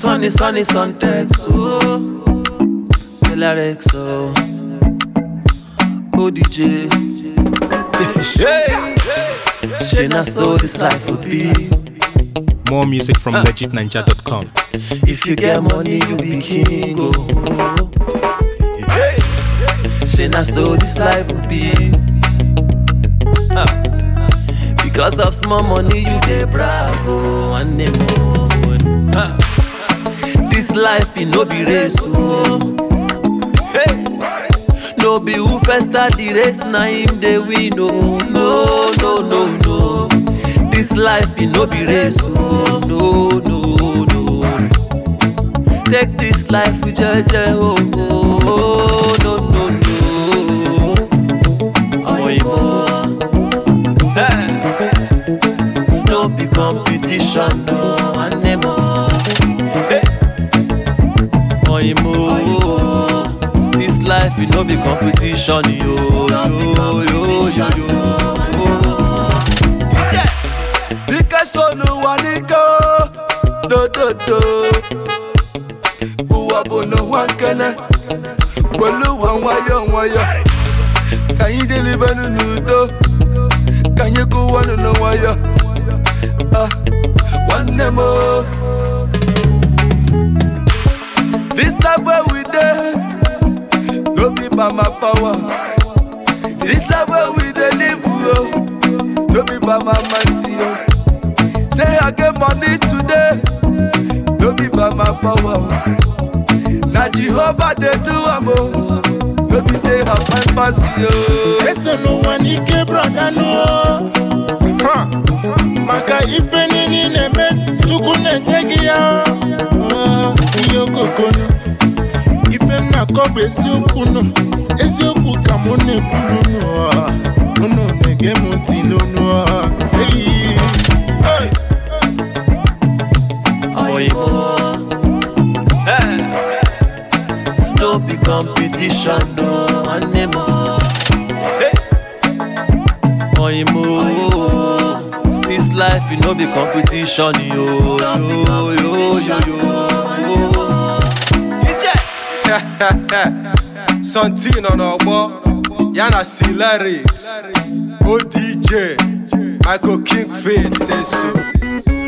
This one is on is on text, oh. Celarex, oh. ODJ. hey! She not so this life would be. More music from legitninja.com. If you get money, you be king, oh. Hey! She not so this life would be. Ah. Because of small money, you dey brag, oh, and name, oh. Ah. This life, it no be race, oh. Hey! No be who first start the race, na him dey win, oh. No, no, no, no. This life, it no be race, oh. No, no, no. Take this life with jeje, oh, oh, oh. No, no, no. Oyinbo. Hey. No be competition, no, anemo. Hey. Oyinbo. This life, it no be competition, yo, yo, yo, yo, yo. Ije. Ike sonu wa n'ike o, dododo. Ụwa bụ n'ụwa nkene, gbolu ụwa nwayọ nwayọ. Ka anyị delibenu n'udo, ka anyị kụwanụ n'nwayọ. Ah, Nwanne m o. This life where we dey, no be by my power. This life where we dey live o, no be by my mighty o. Say I get money today, no be by my power. o. Na Jehovah dey do am o, no be say I find pass you. eso n'ụwa n'ike brọdanụ Ha! maka ife niile ị na-eme chukwu na-enye gị ya Ah, ihe okokonu ife m na-akọ bụ eziokwu nụ eziokwu ka mụ na-ekwuru nụ ah. unu na-ege m ntị n'onu ah. Eyi. Hey! Oyinbo. Hey. No be competition, no anemo. Hey. Oyinbo. This life, it no be competition, yo, yo, yo, yo, yo. Ije. Santino n'ọgbọ ya na Celerix ODJ Michael King Faith say so